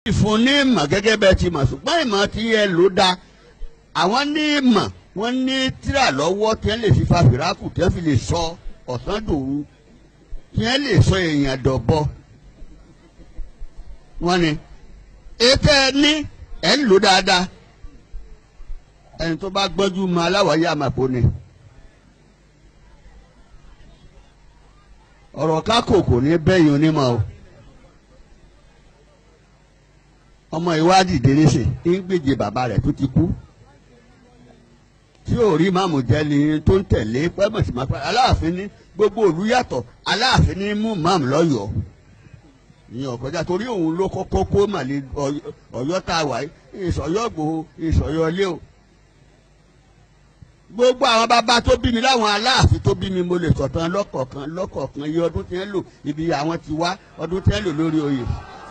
ìfún ní ìmọ̀ gẹ́gẹ́ bẹ́ẹ̀ ti mọ̀ ṣùgbọ́n ìmọ̀ tí ẹ lò dá àwọn ní ìmọ̀ wọ́n ní tíra lọ́wọ́ tí wọ́n lè fi fa fìrákù tí wọ́n fi lè sọ ọ̀sán dòru tí wọ́n lè sọ èèyàn dọ̀bọ. wọ́n ní ètò ẹ ní ẹ̀ ń lò dáadáa ẹni tó bá gbọ́njú mọ aláwáyé àmàpò ni. ọ̀rọ̀ kákò kò ní bẹ́yìn onímọ̀ o. ọmọ ìwádìí dèrèsè ń gbèjè bàbá rẹ̀ tó ti kú tí ò rí máàmù jẹ́ ni tó ń tẹ̀lé pẹ́mọ̀ sí máa pẹ́ aláàfin ní gbogbo òlu yàtọ̀ aláàfin ní mú máàmù lọ́yọ̀ọ́ ìyẹn ọ̀kọ́jà torí òun ló kọ́kọ́ kó màlẹ́ ọ̀yọ́ tá a wà yìí ìsọ̀yọ́ gbòó ìsọ̀yọ́ ilé o gbogbo àwọn bàbá tó bí mi láwọn aláàfin tó bí mi mo lè sọ̀tàn lọ́kọ̀ọ̀kan lọ́kọ̀ọ̀kan iye ọdún tí wọ́n lò ibi àwọn ti wá ọdún tí wọ́n lò lórí oyè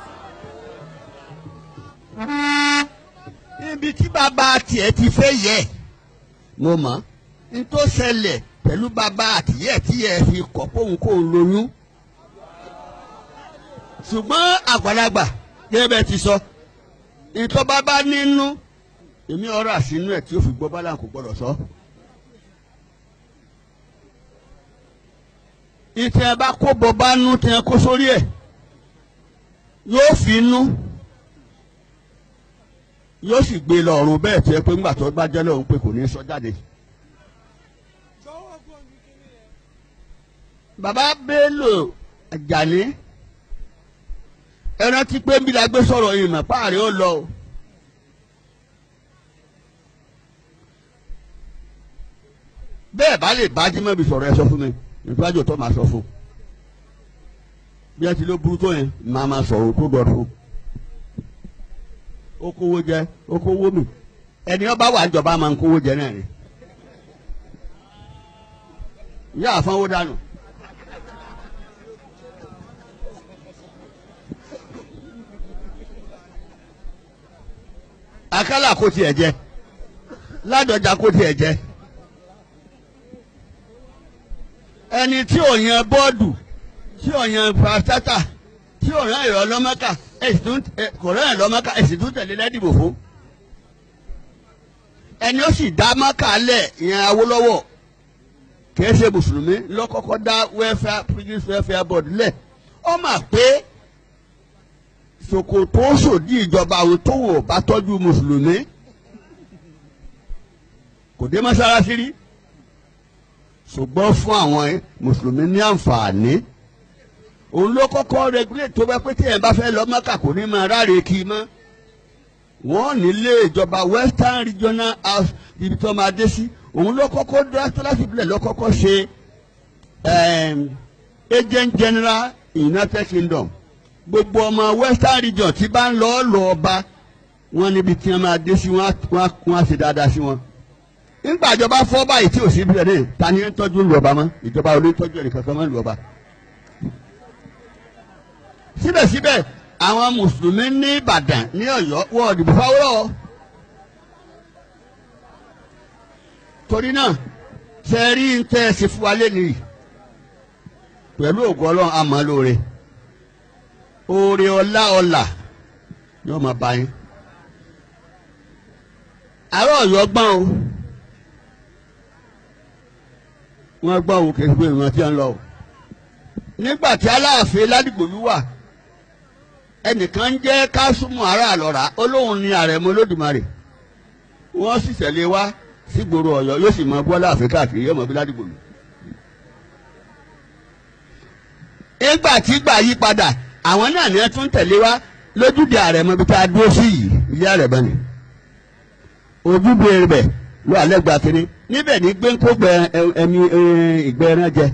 níbi tí bàbá tiẹ̀ ti fẹ́ yẹ mo mọ̀ n tó ṣẹlẹ̀ pẹ̀lú bàbá àtìyẹ́ tí ẹ fi kọ̀ póun kó o lóyún ṣùgbọ́n àgbàlagbà gẹ́gẹ́ bẹ́ẹ̀ ti sọ ìtọ́ bàbá nínú èmi ọ̀rọ̀ àṣínú ẹ̀ tí ó fi gbọ́ bálà kò gbọ́dọ̀ sọ. ìtẹ̀ ẹ bá kó bọ́ bá nú tẹ̀ ẹ kó sórí ẹ̀ yóò fi nú yóò sì gbé lọ ọ̀run bẹ́ẹ̀ tí ẹ pé ńgbà tó bá jẹ́ lọ́run pé kò ní sọ jáde. bàbá Bello Àjàní ẹ rántí pé ń bí la gbé sọ̀rọ̀ yìí mọ̀ páàrí ó lọ o. bẹ́ẹ̀ bá lè bá jímọ̀ bí sọ̀rọ̀ ẹ sọ fún mi ìtúwájú tó máa sọ fún bí ẹ ti ló burú tó yẹn máa máa sọ̀rọ̀ tó dọ̀tún ó kówó jẹ ó kówó mi ẹni ọba wà níjọba máa ń kówó jẹ náà ni ìyá àfọwọ́ dànù. akálà kó tiẹ̀ jẹ ládọjà kó tiẹ̀ jẹ ẹni tí ò yan bọ́ọ̀dù tí ò yan pàtàkà tí ò yan ìrọ̀ lọ́mọ́kà kò rán ẹ̀ lọ́mọ́kà èsì tún tẹ̀lé lẹ́dìbò fún ẹni ó sì dá mọ́kà lẹ̀ ìyẹn Awólọ́wọ̀ kìí ṣe mùsùlùmí lọ́kọ́kọ́ dá welfare british welfare board lẹ̀ ọ mà pé ṣòkòtò sòdí ìjọba àwọn tó wò bá tọ́jú mùsùlùmí kò dé mọ́sálásí rí ṣùgbọ́n fún àwọn mùsùlùmí ní àǹfààní òun ló kọ́kọ́ regulate tó bá pé tí ẹ̀ bá fẹ́ lọ Mọ́kà kò ní máa ráre kí i mọ́ wọ́n nílé ìjọba Western Regional House ibi tó máa dé sí òun ló kọ́kọ́ dásítọ́láṣí ìbílẹ̀ ló kọ́kọ́ ṣe agent general United Kingdom gbogbo ọmọ Western region tí bá ń lọ lọ ọba wọn níbi tí wọn máa dé sí wọn á ṣe dáadáa sí wọn nígbà ìjọba fọ́ báyìí tí ò sí ibẹ̀ ní ta ni ń tọ́jú ìlú ọba mọ́ ìjọba ò ní tọ́jú ẹnì kankan mọ́ ìlú ọba. síbẹ̀síbẹ̀ àwọn mùsùlùmí ní Ìbàdàn ní Ọ̀yọ́ wọ́n òdìbò fáwọ́rọ́ torí náà ṣe rí ń tẹ́ ẹ ṣe fún wa lẹ́nu pẹ̀lú ògùn ọlọ́run àmọ́ lóore oore ọlá ọlà yóò máa bá yín àárọ̀ Ọ̀yọ́ gbọ́n o wọ́n gbọ́ òun kì í gbé ìran tí wọ́n lọ o nígbà tí Aláàfin Ládìgbòlú wà ẹnìkan ń jẹ́ Kásùmù ará àlọ́ra olóhùn ni Àrẹ̀mọ Olódùmarè wọ́n sì tẹ̀lé wá sígboro Ọ̀yọ́ yóò sì mọ bọ́lá Áfíríkà kiri yóò mọ bí Ládìgbòlú. nígbà tí gbà yí padà àwọn náà ní ẹ tún tẹ̀lé wá lójúde Àrẹ̀mọ bí tá a dúró sí yìí ilé Àrẹ̀mọ ni ojúbe rẹ̀ ló alẹ́ gba kiri níbẹ̀ ní gbẹ́ńkó gbẹ ẹmi ìgbẹ́ ẹran jẹ.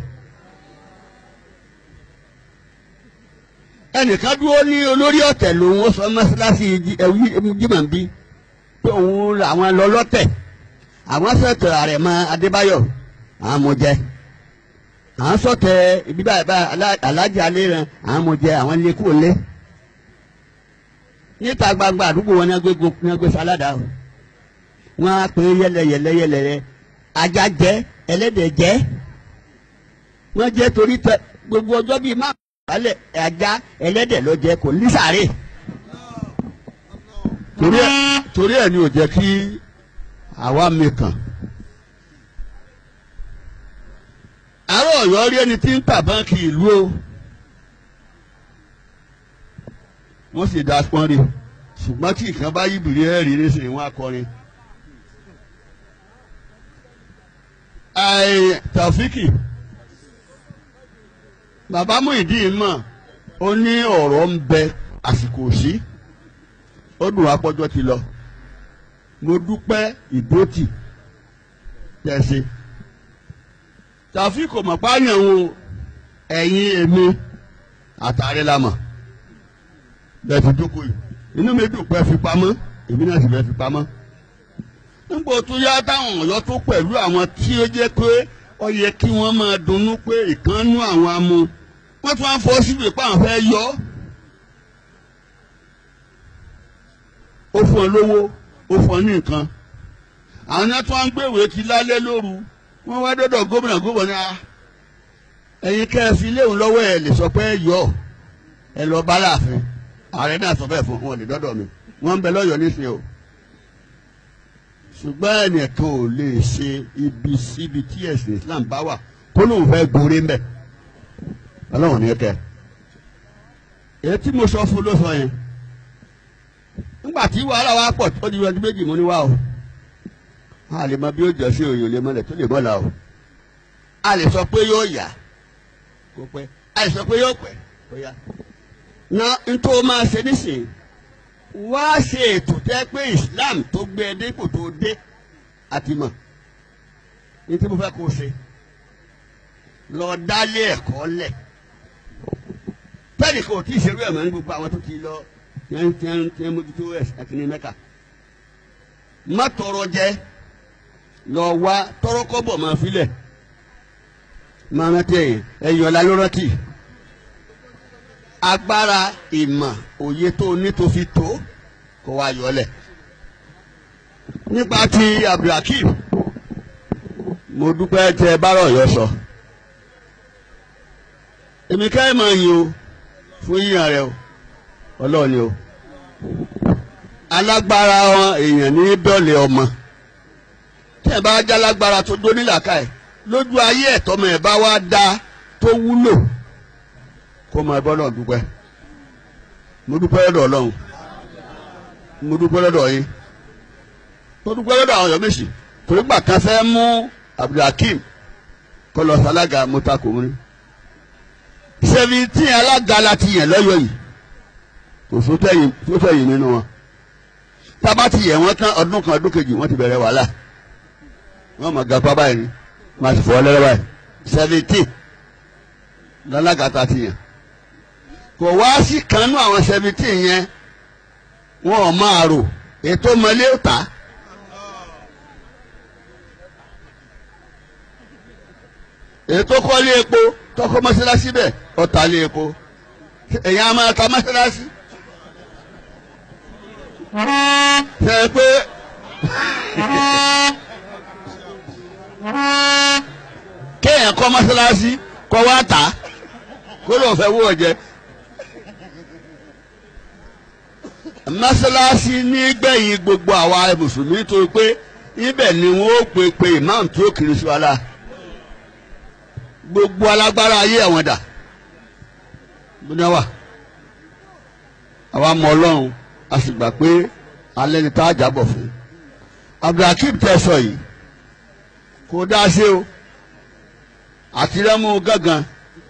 ẹnìkan dúró ní olórí ọ̀tẹ̀ lòun ó sọ mọ́sálásí jimá bí pé òun làwọn lọ lọ́tẹ̀ àwọn sọ̀tẹ̀ Àrẹ̀mọ Adébáyọ̀ àwọn amújẹ àwọn sọ̀tẹ̀ ibi báyìí alájà aléran àwọn amújẹ àwọn ilé kúrò lé níta gbangba àdúgbò wọn ní agbé sáládà o wọn á pè é yẹlẹyẹlẹ yẹlẹyẹ ajá jẹ ẹlẹ́dẹ̀ jẹ wọn jẹ torí tẹ gbogbo ọjọ́ bíi má balẹ̀ ajá ẹlẹ́dẹ̀ ló jẹ kò ní sàárè torí ẹ̀ torí ẹ̀ ni ò jẹ́ kí àwa mi kàn. àárọ̀ ọ̀yọ́ rí ẹni tí ń tà báńkì ìlú o wọ́n sì dá pọ́n rí ṣùgbọ́n tí ìkan bá yí bìrì ẹ̀rí nísìnyí wọ́n á kọrin. Ẹ Tàfíkì bàbá Muyideen mọ̀ ó ní ọ̀rọ̀ ń bẹ àsìkò sí ó dùn apọ́jọ́ ti lọ mo dúpẹ́ ìdótì tẹ̀sí Tàfíkì mọ̀ pààyàn o ẹ̀yin èmi àtàrí la mọ̀ bẹ́ẹ̀ fi jókòó yìí inú mi dùn pé fi pamọ́ èmi náà sì fẹ́ fi pamọ́ nígbà tó yá táwọn ọ̀yọ́ tó pẹ̀lú àwọn tí ó jẹ́ pé ó yẹ kí wọ́n máa dunnú pé ìkànnú àwọn amú wọ́n tún á fọ́ síbi pé àwọn fẹ́ yọ ó fún ọ lówó ó fún ọ ní nǹkan àwọn yẹn tún á ń gbéwèé ti lálẹ́ lóru wọ́n wá dọ́dọ̀ gómìnà gómìnà ẹ̀yin kẹ́ ẹ fi léwu lọ́wọ́ ẹ̀ lè sọ pé ẹ yọ ẹ lọ bá láàfin ààrẹ náà sọ bẹ́ẹ̀ fún wọn lè dọ́dọ̀ mi wọ́n ń bẹ lọ́yọ̀ọ́ nísìnyí o ṣùgbọ́n ẹnìkan ò lè ṣe ibi síbi tí ẹ̀sìn Islam bá wà kó lóun fẹ́ gorí mbẹ́ ọlọ́run ní kẹ́ èyí tí mo sọ fún ló sọ yẹn nígbà tí wàhálà wa pọ̀ tó di ọdún méjì mo ní wá o a lè mọ bí ó jọ sí òyìn lè mọlẹ̀ tó lè mọ́la o a lè sọ pé yóò yá kó pẹ́ a lè sọ pé yóò pẹ́ kó yá na ntọ́ máa ṣe nísìnyí wá ṣe ètò tẹ́ pé Islam tó gbé ẹ dépò tó dé àti mọ̀ ní tí mo fẹ́ kó o ṣe lọ dálé ẹ̀kọ́ lẹ̀ tẹ́lẹ̀ kò tí ì ṣerú ẹ̀ mọ́ ní gbogbo àwọn tó ti lọ tiẹ́n tiẹ́n tiẹ́n mójútó ẹ̀kíní mẹ́ka má tọrọ jẹ lọ wá tọrọ kọ́bọ̀ máa filẹ̀ máa rántí ẹ̀yìn ẹ̀yìn ọ̀la ló rántí agbára ìmọ̀ òye tó ní tó fi tó kó wá yọlẹ̀. nípa ti abdulhakeem mo dúpẹ́ tẹ bárọ̀ yọ sọ. èmi ká ẹ̀ máa yin o fún yíyan rẹ o ọlọ́run ni o. alágbára wọn èèyàn ní dọ́lẹ̀ ọmọ tí ẹ bá já lágbára tó dó nílàkà ẹ lójú ayé ẹ̀ tọ́mọ ẹ̀ bá wá dá tó wúlò kó máa bọ́ náà dúpẹ́ mo dúpẹ́ lọ́dọ̀ ọlọ́run mo dúpẹ́ lọ́dọ̀ yín mo dúpẹ́ lọ́dọ̀ àwọn ọ̀yọ́ méjì torí gbà kan fẹ́ mú abdulhakeem kó lọ sálága mọ́tàkùn ní seventeen alága láti yàn lọ́yọ̀ yìí kò sótẹ́yìn nínú wọn tábà ti yẹ wọ́n tán ọdún kan ọdún kejì wọ́n ti bẹ̀rẹ̀ wàhálà wọ́n mọ̀ gàpá báyìí ni wọ́n ti fọ́ lẹ́rẹ́ báyìí seventeen lálága tá a ti yàn kò wá sí kanú àwọn seventeen yẹn wọn ò máa rò ètò mọlé ó tà á. ètò kọ́lé epo tọkọ mọ́sálásí bẹ́ẹ̀ ọ̀tà lé epo èyàn á máa ta mọ́sálásí. ṣe é pé kéèyàn kọ́ mọ́sálásí kọ́ wá tà á kó ló fẹ́ wó ọ̀jẹ́. mọ́sálásí ní gbẹ̀yìn gbogbo àwa mùsùlùmí tó pé ibẹ̀ ni wọ́n ó pe pe imam tí ó kiri sí wa la gbogbo alágbára ayé àwọn dà gbọ́dọ̀ wà àwa mọ ọlọ́run a sì gbà pé alẹ́ ni tá a jábọ̀ fún abdulhakeem tẹ̀sọ̀ yìí kò dá sí o àtirẹ́mú gángan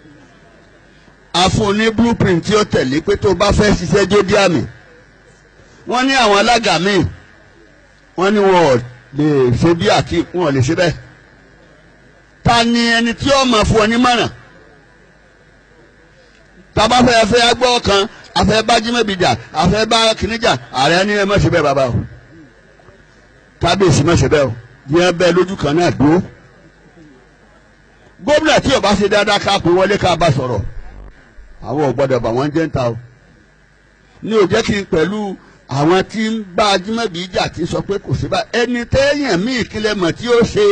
a fún un ní blueprint tí ó tẹ̀lé pé tó bá fẹ́ ṣiṣẹ́ jódì àmì wọ́n ní àwọn alága míì wọ́n ní wọn ò lè ṣe bí àti wọn ò lè ṣe bẹ́ẹ̀ ta ni ẹni tí ó máa fún ọ ní mọ̀ràn tábà fẹ́ fẹ́ agbọ́ kan afẹ́ bá jímẹ̀bìjà afẹ́ bá kìnìjà ààrẹ ní ẹ má ṣe bẹ́ẹ̀ bàbá o kábíyèsí má ṣe bẹ́ẹ̀ o yẹn bẹ́ẹ̀ lójú kan náà dúró gómìnà tí ó bá ṣe dáadáa ká pé wọlé ká bá sọ̀rọ̀ àwọn ò gbọ́dọ̀ bà wọ́n jẹ́ ń ta o ní ò jẹ́ kí n pẹ̀lú àwọn tí ń bá ajímọ̀bí jà tí sọ pé kò sí bá ẹni téèyàn míì kílẹ̀ mọ̀ tí ó ṣe.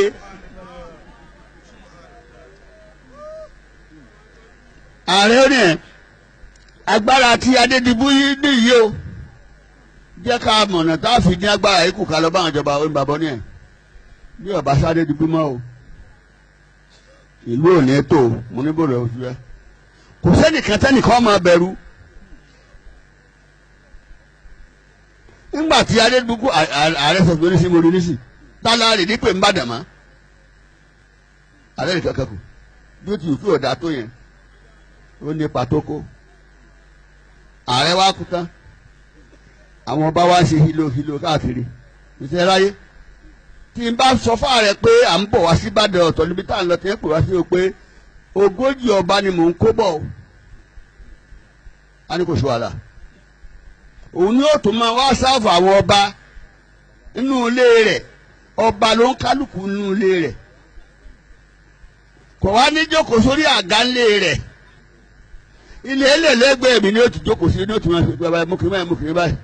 ààrẹ rẹ̀ agbára tí adédìbú yìí nìyí o jẹ́ ká mọ̀nà tá a fi ní agbára yìí kù ká lọ bá àwọn ìjọba òun bàbá ní ẹ̀ bí ọba sáré di bímọ o ìlú ò ní tó o mo ní bòrò oṣù rẹ kò sẹ́nìkan tẹ́nìkan máa bẹ̀rù nígbà tí adédùkú ààrẹ sọ pé oníṣẹ́ mo rí níṣì tálá rè ní pé ń bàdàn mọ́ ààrẹ nìkan kẹ́kọ̀ọ́ bí ó ti wù kí ọ̀dà tó yẹn ó ní pàtó kó ààrẹ wa kú tán àwọn ọba wa ṣe hilo hilo káàkiri ìṣe ráyé tí n bá sọ fún ààrẹ pé à ń bọ̀ wá sí Ìbàdàn ọ̀tọ̀ níbi tá à ń lọ tí ń pè wá sí o pé ogójì ọba ni mò ń kó bọ̀ o a ní kò sí wàhálà òun ni ó tún máa wá sáfù àwọn ọba nínú ilé rẹ̀ ọba ló ń kálukú nínú ilé rẹ̀ kò wá ní jókòó sórí àga ńlé rẹ̀ ilé ẹlẹ́lẹ́gbẹ̀ẹ́ mi ni ó ti jókòó sí ní ó ti máa fi bàbá mú kiri báyìí mú kiri báyìí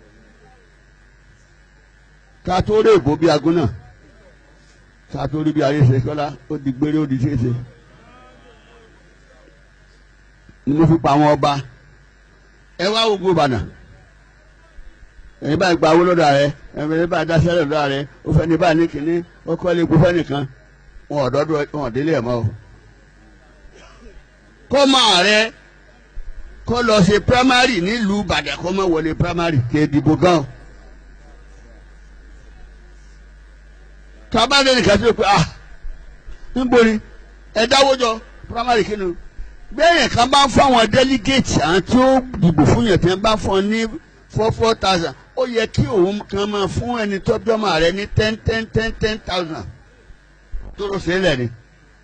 ká tó rí èbó bí agún náà ká tó rí bí ayé ṣe kọ́lá ó di gbére ó di ṣeéṣe ni mo fi pa àwọn ọba ẹ wá gbogbo ìbànú ẹni báyìí gba owó lọ́dọ̀ rẹ ẹni báyìí dáṣẹ́ lọ́dọ̀ rẹ ó fẹ́ ní báyìí ní kínní ó kọ́ lé gbófẹ́ nìkan wọn ò dọ́dọ̀ wọn ò délé ẹ̀ mọ́ o. kọ́ máa rẹ kọ́ lọ ṣe primary nílùú Ìbàdàn kọ́ máa wọlé primary kì í dìbò gan. tábàdé nìkan tó pé ah níbo ni ẹ dáwọ́ jọ primary kí ni bẹ́ẹ̀ kan bá ń fún àwọn delegate àwọn tí ó dìbò fún yẹn tí wọ́n bá fún ọ ní four four thousand ó yẹ kí òun kan máa fún ẹni tó jọmọ rẹ ní ten ten ten ten thousand tó ló ṣe é lẹ̀ ni.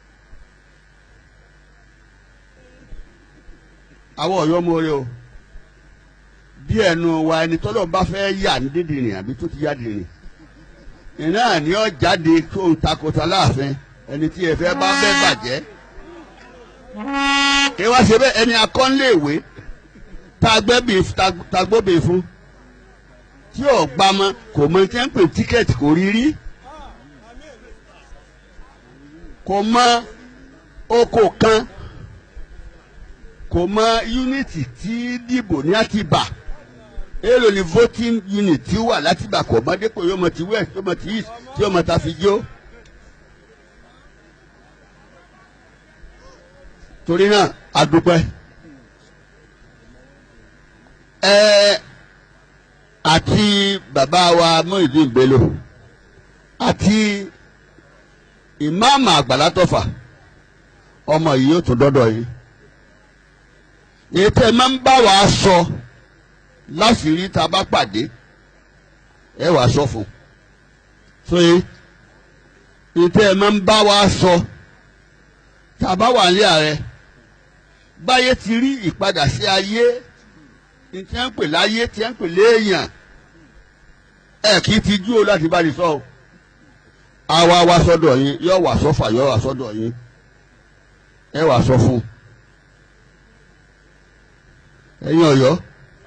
àwọn ọ̀yọ́ mọ́re o bí ẹnu wa ẹni tọ́lọ́ bá fẹ́ yà ní dídìrín àbí tó ti yá dìrín iná ni ó jáde tó ń takòtà láàfin ẹni tí ẹ fẹ́ bá bẹ́ bàjẹ́ kí wá ṣe bẹ́ẹ̀ ẹni akọ́nléèwé tagbóbe fún tí ò gbá mọ́ kò mọ tí ń pè tíkẹ́ẹ̀tì kò rí rí kò mọ oko kan kò mọ yúnítì tí dìbò ní àtìbà èèlò ni voting unit tí wà látìbà kò mọ dépò yóò mọ ti west yóò mọ ti east tí yóò mọ ta fi jó. torí náà a dúpẹ́ ẹ àti bàbá wa Muyideen Bello àti ìmáàmù Àgbàlá Tọ́fà ọmọ yìí yóò tún dọ́dọ̀ yìí ètò ẹ máa ń bá wa sọ láṣìírí tá a bá pàdé ẹ wàá sọ fún so yìí ètò ẹ máa ń bá wa sọ tá a bá wà ní ààrẹ báyé ti rí ìpadà sí ayé tí wọ́n ń pè láyé tí wọ́n ń pè léèyàn ẹ kì í ti jú o láti bá ní sọ o àwa wá sọ́dọ̀ yín yóò wá sọ́fà yóò wá sọ́dọ̀ yín ẹ wá sọ fún ẹ̀yin Ọ̀yọ́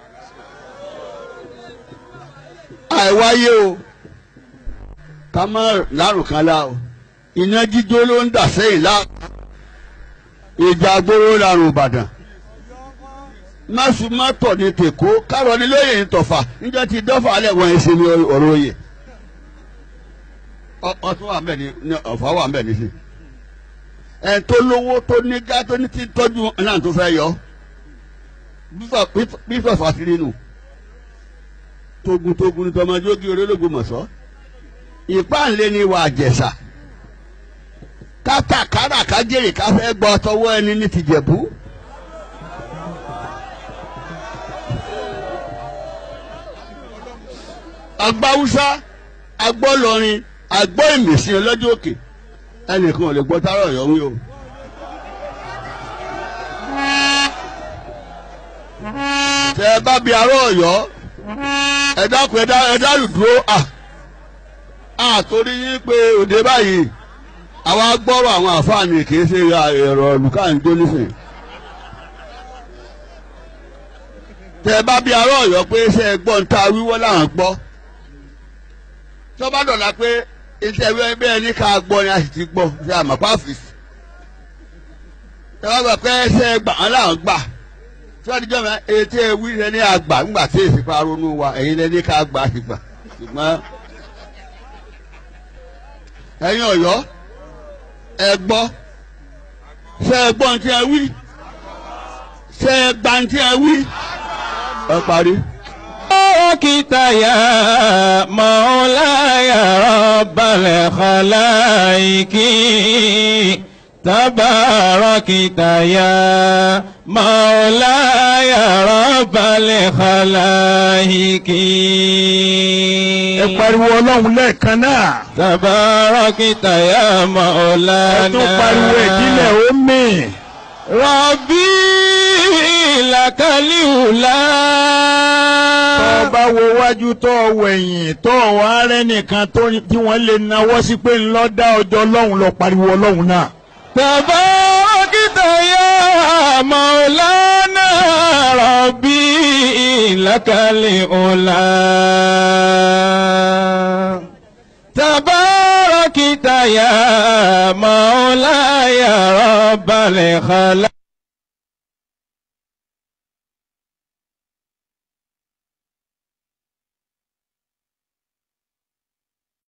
àìwáyé o ká má lárùn kan lá o iná jíjó ló ń dà sẹ́yìn lá ìjà gbóró lárùn Ìbàdàn mọ́sùmọ́tò ní tèkó kárọ̀ ní lóye ní tọ̀fà níjọ́ ti dọ́fà alẹ́ wọ́n ẹ̀ ṣe ní ọ̀rọ̀ oyè ọtún wà mbẹ ní ọ̀fà wà mbẹ nísì ẹ̀ tó lówó tó ní gá tó ní ti tọ́jú náà tó fẹ́ yọ bísọ̀ fàtìrì nù togun togun ní tọmọdéógì orélógún mọ̀sọ́ ìpáǹlé ni wà jẹ̀sà kátàkárà kájèrè káfẹ́ gbọ́ tọwọ́ ẹni ní tìjẹ̀bú. agbáwúsá agbọ́lọrin agbọ́ ìmìsìn ọlọ́jọ́ òkè ẹnìkan ò lè gbọ́ tárọ̀ ọ̀yọ́ wí o. tẹ ẹ bá bi ará ọ̀yọ́ ẹ dákun ẹ dárù dúró à à torí yín pé òde báyìí àwa gbọ́rọ̀ àwọn àfáàní kì í ṣe ẹ̀rọ olùkàǹjọ́ nísìnyí. tẹ ẹ bá bi ará ọ̀yọ́ pé ṣé ẹ gbọ́ ń ta wíwọ́ làwọn gbọ́ tọ́ba dọ̀la pé iṣẹ́ ìwé bẹ́ẹ̀ ní ká gbọ́ ni a sì ti gbọ́ ṣe àmọ́pá ọ́fíìsì. tọ́ba gbà pé ṣe gbà wọ́n làwọn gbà sọ́díjọ́ mi ètò ewì rẹ ní àgbà ńgbà tí èsì pa ronú wa ẹ̀yin lẹ ní ká gbà ìgbà ṣùgbọ́n ẹ̀yin ọ̀yọ́ ẹ gbọ́ ṣé ẹ gbọ́ ní tí ẹ wí ṣé ẹ gbà ní tí ẹ wí ẹ parí. تباركت يا مولاي رب الخلائق تباركت يا مولاي رب الخلائق ẹ pariwo ọlọ́run lẹ́ẹ̀kan náà. تباركت يا ẹ مولانا tún pariwo ìdílé omi. ربي لك الأولى tó o bá wo wájú tó o wẹ̀yìn tó o wá rẹ́ nìkan tó tí wọ́n lè nawọ́ sí pé ńlọ dá ọjọ́ ọlọ́run lọ pariwo ọlọ́run náà. تباركت يا مولانا ربي لك الأولى تباركت يا مولاي رب الخلق